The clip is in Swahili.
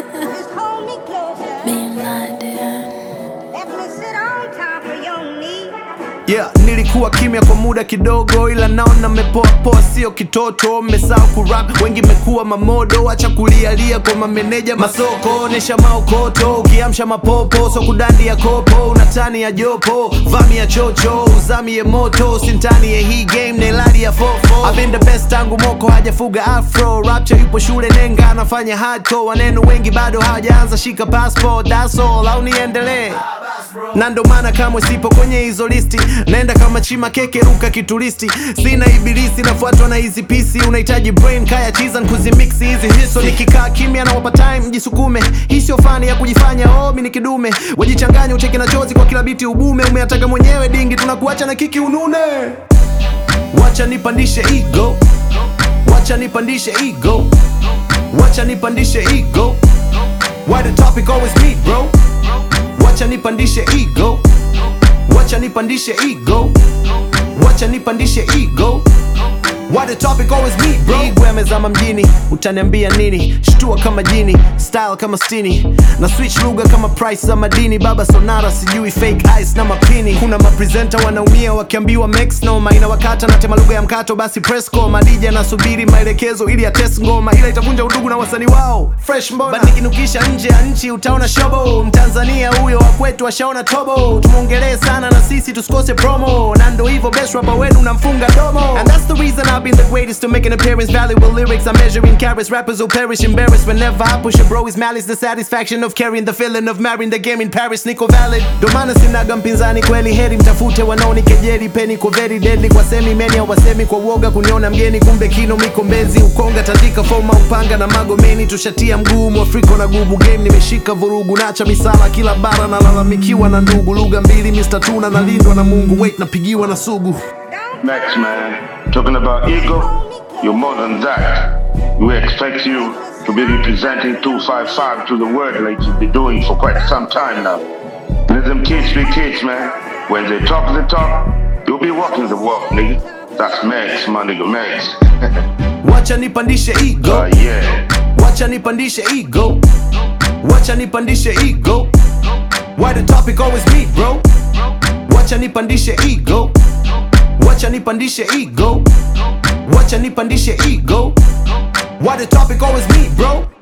Just hold me closer. Being blinded. Let me sit on top of your knee. Yeah, nilikuwa kimya kwa muda kidogo, ila naona mmepoa poa, sio kitoto. Mmesahau kurap, wengi mmekuwa mamodo. Acha kulialia kwa mameneja masoko, onesha maokoto. Ukiamsha mapopo, so kudandi ya kopo, unatani ya jopo, vami ya chocho, uzami ya moto, sintani ya hii game, neladi ya fofo. I've been the best tangu moko hajafuga afro, rapture yupo shule nenga, anafanya hardcore. Waneno wengi bado hawajaanza shika passport, that's all, au niendelee na ndo maana kamwe sipo kwenye hizo listi naenda kama chima keke ruka kituristi sina ibilisi nafuatwa na hizi pisi unahitaji brain kaya chizan kuzimiksi hizi hiso nikikaa kimya na wapa time mjisukume hii sio fani ya kujifanya oh mi ni kidume wajichanganya ucheke na chozi kwa kila biti ubume umeataka mwenyewe dingi tunakuacha na kiki unune wacha nipandishe ego wacha nipandishe ego wacha nipandishe ego why the topic always me bro wacha nipandishe ego wacha nipandishe ego wacha nipandishe ego Why the topic always me bro Igwe amezama mjini utaniambia nini shtua kama jini style kama stini na switch lugha kama price za madini baba sonara sijui fake ice na mapini kuna mapresenta wanaumia wakiambiwa max noma inawakata na tema lugha ya mkato basi presco madija anasubiri maelekezo ili ya test ngoma ila itavunja udugu na wasanii wao fresh mbona But nikinukisha nje ya nchi utaona shobo mtanzania huyo wa kwetu ashaona tobo tumwongelee sana na sisi tusikose promo na ndo hivyo best rapper wenu namfunga domo and that's the reason I've been the greatest to make an appearance valuable lyrics I'm measuring carats rappers will perish embarrassed whenever I push a bro his malice the satisfaction of carrying the feeling of marrying the game in Paris niko valid ndo maana sinaga mpinzani kweli heri mtafute wanaonikejeli peni ko very deadly kwa semi meni hawasemi kwa uoga kuniona mgeni kumbe kino miko mbezi ukonga tandika foma upanga na magomeni tushatia mguu mwafrika na gubu game nimeshika vurugu nacha misala kila bara nalalamikiwa na ndugu lugha mbili Mr. Tuna nalindwa na Mungu wait napigiwa na sugu Don't Next, man. Talking about ego, you're more than that. We expect you to be representing 255 to the world like you've been doing for quite some time now. Let them kids be kids, man. When they talk the talk, you'll be walking the walk, nigga. That's Max, my nigga Max. wacha nipandishe ego uh, yeah. wacha nipandishe ego wacha nipandishe ego why the topic always me bro wacha nipandishe ego wacha nipandishe ego wacha nipandishe ego why the topic always me bro